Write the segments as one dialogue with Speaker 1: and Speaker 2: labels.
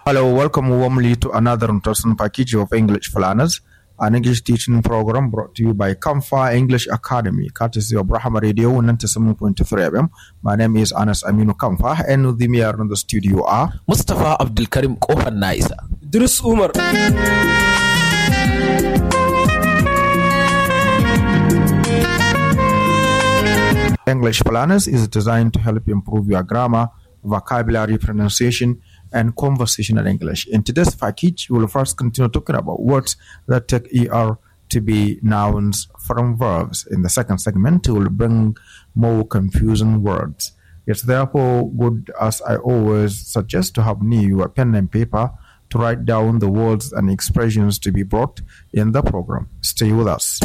Speaker 1: Hello, welcome warmly to another interesting package of English for Learners, an English teaching program brought to you by Kamfa English Academy, courtesy of Brahma Radio 97.3 FM. My name is Anas Aminu Kamfa, and with me here in the studio are
Speaker 2: Mustapha Abdulkarim Kofar Na'isa.
Speaker 3: Idris Umar.
Speaker 1: English for Learners is designed to help improve your grammar, vocabulary, pronunciation, and conversational English. In today's package, we will first continue talking about words that take ER to be nouns from verbs. In the second segment, we will bring more confusing words. It's therefore good, as I always suggest, to have near you a pen and paper to write down the words and expressions to be brought in the program. Stay with us.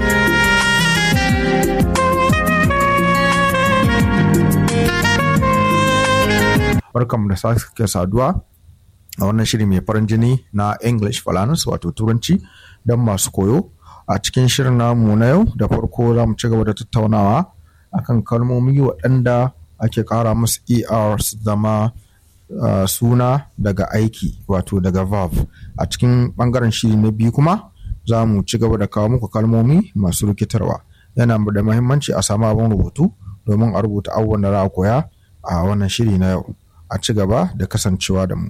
Speaker 1: barkanmu da sake saduwa a wannan shiri mai farin jini na english falanus wato turanci don masu koyo a cikin shirin namu na yau da farko za mu ci gaba da tattaunawa akan kalmomi waɗanda ake ƙara musu er su zama uh, suna daga aiki wato daga verb a cikin ɓangaren shiri na biyu kuma za mu ci gaba da kawo muku kalmomi masu rikitarwa yana da muhimmanci a samu abin rubutu domin a rubuta abubuwan da za a koya a wannan shiri na yau a ci gaba da kasancewa da mu.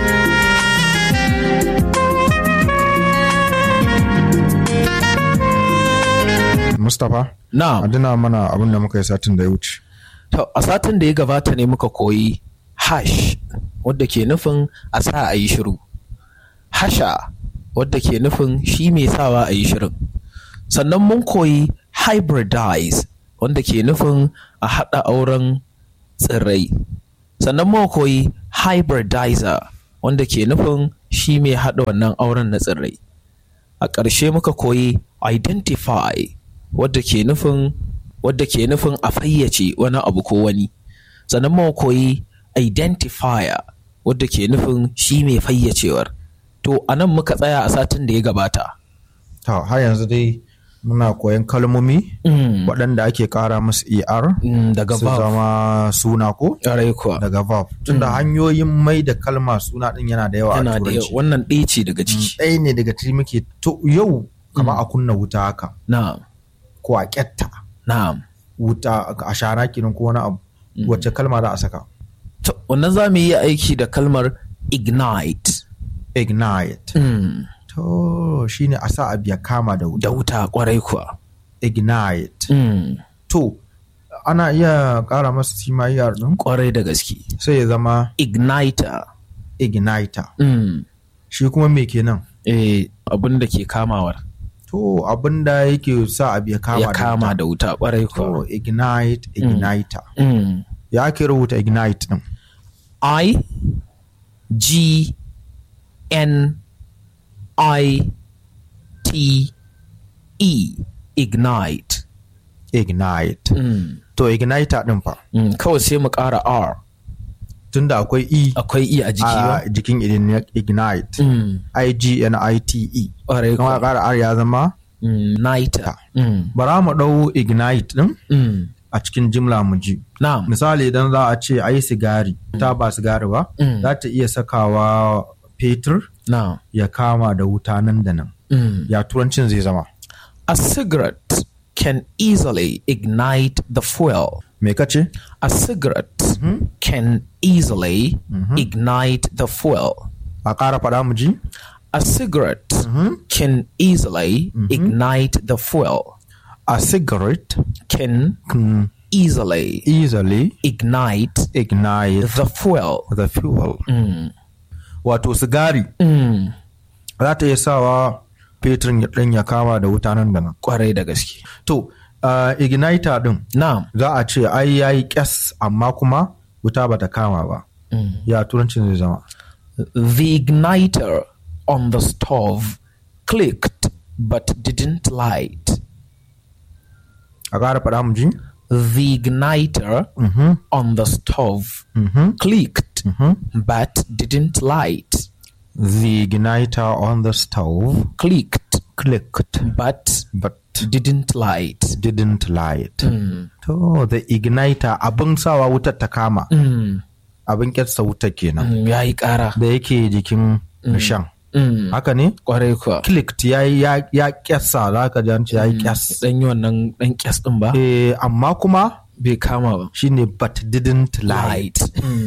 Speaker 1: Mustapha,
Speaker 2: Na,
Speaker 1: adina mana abin da muka yi satin da ya wuce.
Speaker 2: to a satin da ya gabata ne muka koyi hash wadda ke nufin a sa a yi shiru. Hasha wadda ke nufin shi mai sawa a yi shirin. Sannan mun koyi hybridize wanda ke nufin a haɗa auren tsirrai. Sannan mun koyi hybridizer wanda ke nufin shi mai haɗa wannan auren na tsirrai. a ƙarshe muka koyi identify wadda ke nufin wadda ke nufin a fayyace wani abu ko wani sannan muka koyi identifier wadda ke nufin shi mai fayyacewar to a nan muka tsaya a satin da ya gabata
Speaker 1: Ta har yanzu dai muna koyan kalmomi waɗanda ake ƙara musu er
Speaker 2: Mm, daga
Speaker 1: su
Speaker 2: verb
Speaker 1: zama suna ko
Speaker 2: ƙwarai kuwa
Speaker 1: daga verb. Tunda hanyoyin mai da kalma suna ɗin yana da yawa a
Speaker 2: yana da
Speaker 1: turanci.
Speaker 2: wannan ɗaya ce daga ciki
Speaker 1: Ɗaya ne daga ciki muke to yau kama a kunna wuta haka
Speaker 2: na'am
Speaker 1: ko a ƙyatta
Speaker 2: na'am
Speaker 1: wuta a shara kenan ko wani abu wacce kalma za a saka
Speaker 2: to wannan za mu yi aiki da kalmar ignite
Speaker 1: ignite
Speaker 2: Mm,
Speaker 1: to shine a sa abu ya kama da wuta
Speaker 2: da wuta ƙwarai kuwa
Speaker 1: ignite
Speaker 2: Mm,
Speaker 1: to ana iya ƙara masa simayar ɗin
Speaker 2: ƙwarai da gaske
Speaker 1: sai ya zama
Speaker 2: igniter
Speaker 1: igniter
Speaker 2: Mm,
Speaker 1: shi kuma me kenan
Speaker 2: eh, abin da ke kamawar
Speaker 1: to abin da yake sa abu ya kama
Speaker 2: ya kama da wuta kwarai
Speaker 1: to
Speaker 2: kuwa.
Speaker 1: ignite igniter
Speaker 2: Mm.
Speaker 1: ya ake rubuta ignite ɗin
Speaker 2: I G N I T E ignite.
Speaker 1: ignite
Speaker 2: Mm.
Speaker 1: to igniter ɗin fa
Speaker 2: Mm. Kawai sai mu ƙara R.
Speaker 1: tunda akwai e
Speaker 2: Akwai E a jiki ba?
Speaker 1: a jikin igni- ignite
Speaker 2: Mm.
Speaker 1: i g n i t e
Speaker 2: Kwarai
Speaker 1: kuma
Speaker 2: kuwa.
Speaker 1: ƙara r ya zama
Speaker 2: Mm. Niter. Mm.
Speaker 1: bara mu ɗau ignite ɗin
Speaker 2: Mm.
Speaker 1: a cikin jimla mu ji
Speaker 2: Na'am.
Speaker 1: misali idan za a ce a yi sigari ta ba sigari ba
Speaker 2: Mm.
Speaker 1: za ta iya sakawa fetur
Speaker 2: Na'am.
Speaker 1: ya kama da wuta nan da nan
Speaker 2: Mm.
Speaker 1: ya turancin zai zama
Speaker 2: A cigarette can easily ignite the fuel.
Speaker 1: me kace
Speaker 2: A cigarette can easily ignite the fuel.
Speaker 1: a ƙara faɗa mu ji
Speaker 2: A cigarette can easily ignite the fuel.
Speaker 1: a cigarette
Speaker 2: Can
Speaker 1: can
Speaker 2: easily
Speaker 1: easily
Speaker 2: ignite
Speaker 1: ignite
Speaker 2: the fuel.
Speaker 1: the fuel
Speaker 2: Mm.
Speaker 1: wato sigari
Speaker 2: Mm.
Speaker 1: za ta iya sawa fetur ya- ɗin ya kama da wuta nan da nan
Speaker 2: Kwarai da gaske.
Speaker 1: to uh, igniter ɗin
Speaker 2: Na'am.
Speaker 1: za a ce ai yayi kyas amma kuma wuta bata kama ba ya turancin zai zama
Speaker 2: The igniter on the stove clicked but didn't light.
Speaker 1: a ƙara faɗa mu ji
Speaker 2: The igniter on the stove clicked but didn't light.
Speaker 1: the igniter on the stove
Speaker 2: Clicked
Speaker 1: clicked
Speaker 2: but
Speaker 1: but
Speaker 2: didn't light.
Speaker 1: didn't light to the igniter abin sawa wutar ta kama
Speaker 2: Mm.
Speaker 1: abin kyatsa wuta kenan
Speaker 2: Mm, ya yi ƙara
Speaker 1: da yake jikin rishan
Speaker 2: Mm,
Speaker 1: haka ne
Speaker 2: kwarai kuwa
Speaker 1: clicked ya yi ya ya kyatsa za ka ji an ce ya yi kyas
Speaker 2: dan yi wannan dan kyas din ba
Speaker 1: eh amma kuma
Speaker 2: bai kama ba
Speaker 1: shine but didn't light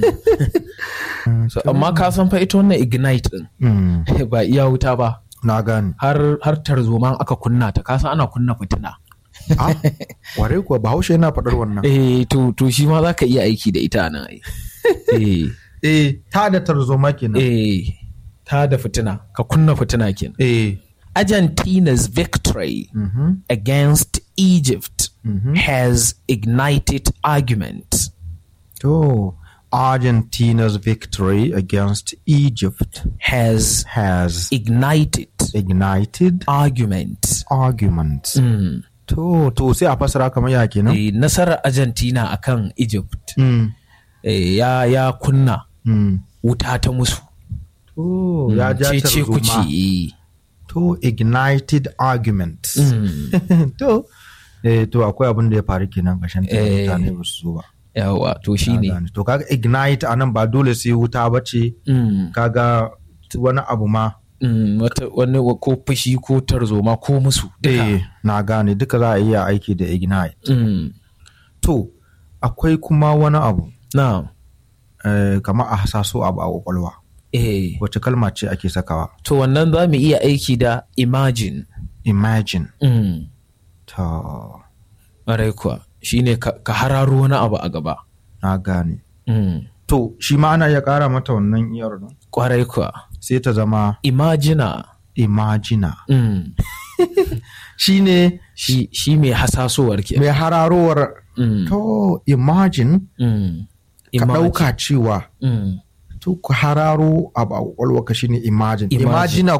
Speaker 2: so, amma ka san fa ita wannan ignite din
Speaker 1: Mm,
Speaker 2: ba iya wuta ba
Speaker 1: na gane
Speaker 2: har har tarzoma aka kunna ta ka san ana kunna fitina
Speaker 1: ah ware kuwa bahaushe yana faɗar wannan
Speaker 2: eh to to shi ma zaka iya aiki da ita nan ai eh
Speaker 1: eh ta da tarzoma kenan
Speaker 2: eh ta da fitina ka kunna fitina kenan
Speaker 1: eh
Speaker 2: Argentina's victory against Egypt has ignited argument.
Speaker 1: to Argentina's victory against Egypt
Speaker 2: Has
Speaker 1: has
Speaker 2: ignited
Speaker 1: ignited
Speaker 2: argument.
Speaker 1: arguments
Speaker 2: Mm.
Speaker 1: to to sai a fasara kamar ya kenan
Speaker 2: Eh, nasarar Argentina akan Egypt
Speaker 1: Mm,
Speaker 2: eh, ya, ya kunna
Speaker 1: mm.
Speaker 2: wuta ta musu.
Speaker 1: to ya ja
Speaker 2: Cece ku
Speaker 1: tarzoma
Speaker 2: ce.
Speaker 1: to ignited arguments
Speaker 2: Mm.
Speaker 1: to eh to akwai abin da ya faru kenan gashin
Speaker 2: Eh.
Speaker 1: mutane ba su zo ba
Speaker 2: Yawa to shi
Speaker 1: Na
Speaker 2: ne.
Speaker 1: gane. to kaga ignite anan ba dole sai wuta ba ce
Speaker 2: Mm.
Speaker 1: kaga wani abu ma
Speaker 2: Mm. Wata, wani ko fushi ko tarzoma ko musu. duka.
Speaker 1: eh na gane duka za a iya aiki da ignite
Speaker 2: Mm.
Speaker 1: to akwai kuma wani abu
Speaker 2: Na.
Speaker 1: eh, kamar a hasaso abu a kwakwalwa
Speaker 2: Eh.
Speaker 1: wace kalma ce ake sakawa
Speaker 2: To wannan za mu iya aiki da imagine.
Speaker 1: imagine
Speaker 2: Mm.
Speaker 1: to
Speaker 2: Ƙwarai kuwa shi ne ka ka hararo wani abu a gaba.
Speaker 1: na gane
Speaker 2: Mm.
Speaker 1: to shi ma ana iya kara mata wannan iyar nan
Speaker 2: Ƙwarai kuwa.
Speaker 1: sai ta zama
Speaker 2: Imagina.
Speaker 1: imagina
Speaker 2: Mm.
Speaker 1: shi ne
Speaker 2: Shi, shi mai hasasowar ke.
Speaker 1: mai hararowar
Speaker 2: Mm.
Speaker 1: to imagine
Speaker 2: Mm.
Speaker 1: ka
Speaker 2: Imagine.
Speaker 1: ɗauka cewa
Speaker 2: Mm.
Speaker 1: to ku hararo abu a kwakwalwa ka shine imagine
Speaker 2: Imagine.
Speaker 1: imagina